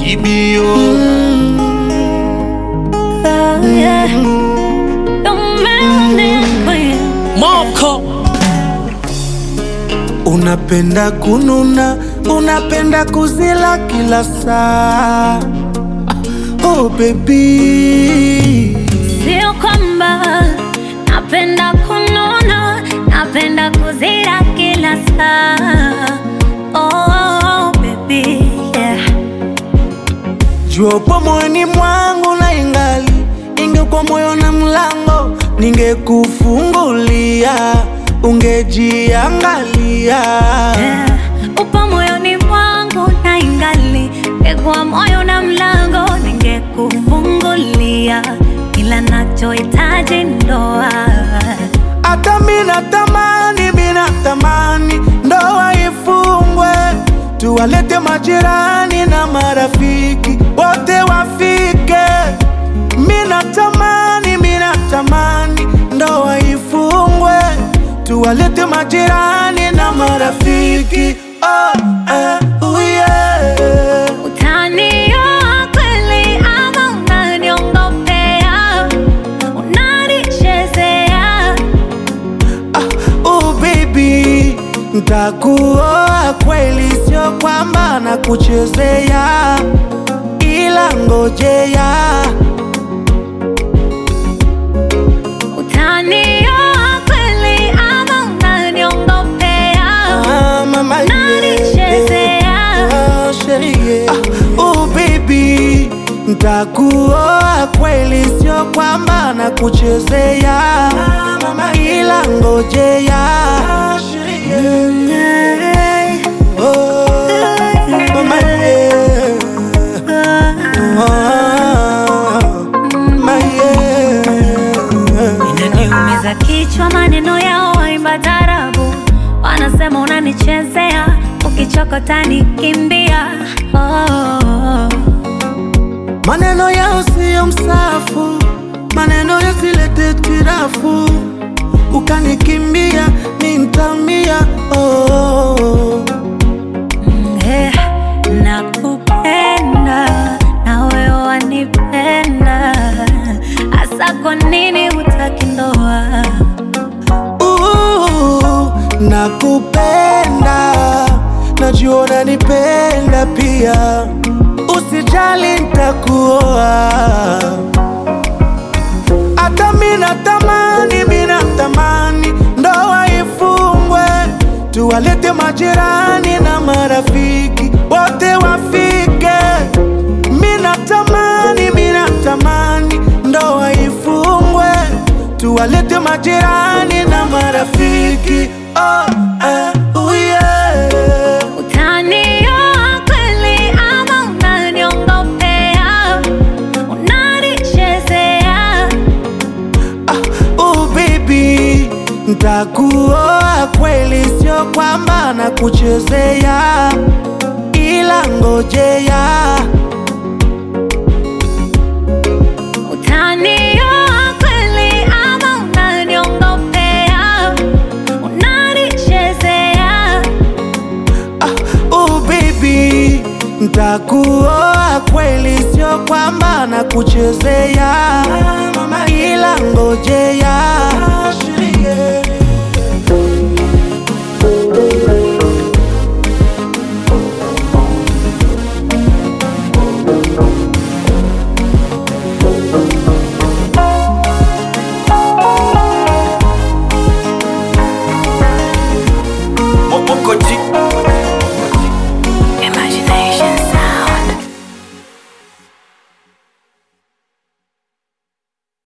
baby oh. Oh, yeah. The melanin queen. Moko Unapenda kununa, unapenda kuzila kila saa. Oh baby, Sio kwamba napenda kunona, napenda kuzira kila saa. Oh, baby, yeah. jua upo moyoni mwangu na ingali ingekuwa moyo na mlango, ningekufungulia ungejiangalia. Yeah. Upo moyoni mwangu na ingali ngekuwa moyo na mlango ningekufungulia, ila nachohitaji ndoa. Hata mina tamani, mina tamani ndoa ifungwe, tuwalete majirani na marafiki wote wafike. Mina tamani, mina tamani ndoa ifungwe, tuwalete majirani na marafiki oh, eh, oh yeah. Utanioa kweli ama unaniongopea? Unanichezea? Oh baby, ntakuoa kweli, sio kwamba nakuchezea, ila ngojea. Utanioa kweli ama unaniongopea? Ah, mama, yeah. Unanichezea? Ah, sherie. Ah, oh baby, ntakuoa kweli, sio kwamba nakuchezea, ila ngojea. Hey. Oh, mama, yeah. Inaniumiza kichwa maneno yao waimba tarabu, wanasema unanichezea, ukichokota nikimbia. Oh, Maneno yao siyo msafu, maneno yasilete tirafu, ukanikimbia mi ntamia. Oh, eh, nakupenda na wewe wanipenda, hasa kwa nini hutaki ndoa? uh, nakupenda, najua unanipenda pia, usijali ntakuoa. Hata mina tamani, mina tamani ndoa ifungwe, tuwalete majirani na marafiki wote wafike. Mina tamani, mina tamani ndoa ifungwe, tuwalete majirani na marafiki oh, eh, oh yeah. Utanioa kweli ama unaniongopea? Unanichezea? Ah, oh baby, ntakuoa kweli, sio kwamba nakuchezea, ila ngojea. Utanioa kweli ama unaniongopea? Unanichezea? Ah, oh baby, ntakuoa kweli, sio kwamba nakuchezea, ila ngojea.